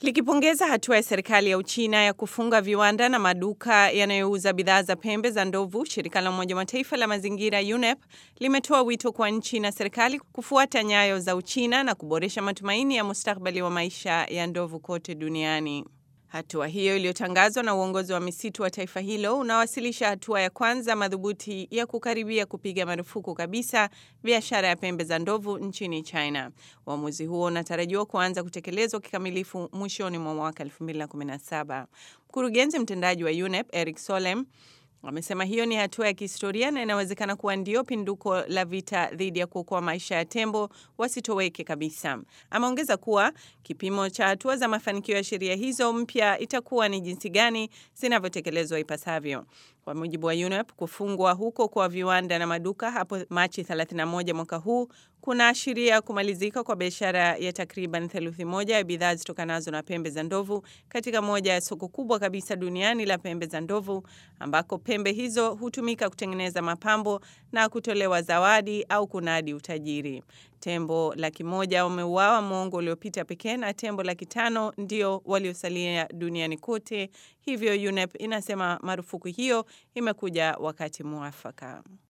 Likipongeza hatua ya serikali ya Uchina ya kufunga viwanda na maduka yanayouza bidhaa za pembe za ndovu, shirika la Umoja wa Mataifa la mazingira UNEP limetoa wito kwa nchi na serikali kufuata nyayo za Uchina na kuboresha matumaini ya mustakabali wa maisha ya ndovu kote duniani. Hatua hiyo iliyotangazwa na uongozi wa misitu wa taifa hilo unawasilisha hatua ya kwanza madhubuti ya kukaribia kupiga marufuku kabisa biashara ya pembe za ndovu nchini China. Uamuzi huo unatarajiwa kuanza kutekelezwa kikamilifu mwishoni mwa mwaka 2017. Mkurugenzi mtendaji wa UNEP Eric Solem amesema hiyo ni hatua ya kihistoria na inawezekana kuwa ndio pinduko la vita dhidi ya kuokoa maisha ya tembo wasitoweke kabisa. Ameongeza kuwa kipimo cha hatua za mafanikio ya sheria hizo mpya itakuwa ni jinsi gani zinavyotekelezwa ipasavyo. Kwa mujibu wa UNEP, kufungwa huko kwa viwanda na maduka hapo Machi 31 mwaka huu kunaashiria kumalizika kwa biashara ya takriban theluthi moja ya bidhaa zitokanazo na pembe za ndovu katika moja ya soko kubwa kabisa duniani la pembe za ndovu, ambako pembe hizo hutumika kutengeneza mapambo na kutolewa zawadi au kunadi utajiri. Tembo laki moja wameuawa mwongo uliopita pekee na tembo laki tano ndio waliosalia duniani kote. Hivyo UNEP inasema marufuku hiyo imekuja wakati mwafaka.